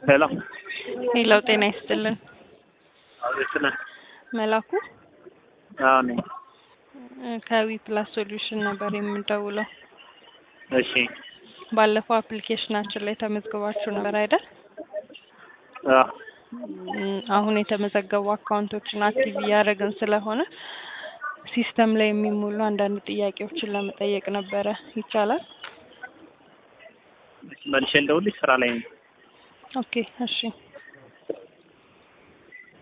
ሄሎ ሌላው ጤና ይስጥልን። አቤት ነህ? መላኩ አዎ ነኝ። ከዊ ፕላስ ሶሉሽን ነበር የምንደውለው። እሺ ባለፈው አፕሊኬሽናችን ላይ ተመዝግባችሁ ነበር አይደል? አዎ እም፣ አሁን የተመዘገቡ አካውንቶችን አክቲቭ እያደረግን ስለሆነ ሲስተም ላይ የሚሞሉ አንዳንድ ጥያቄዎችን ለመጠየቅ ነበረ። ይቻላል? መልሼ እንደውልሽ ስራ ላይ ነኝ። ኦኬ እሺ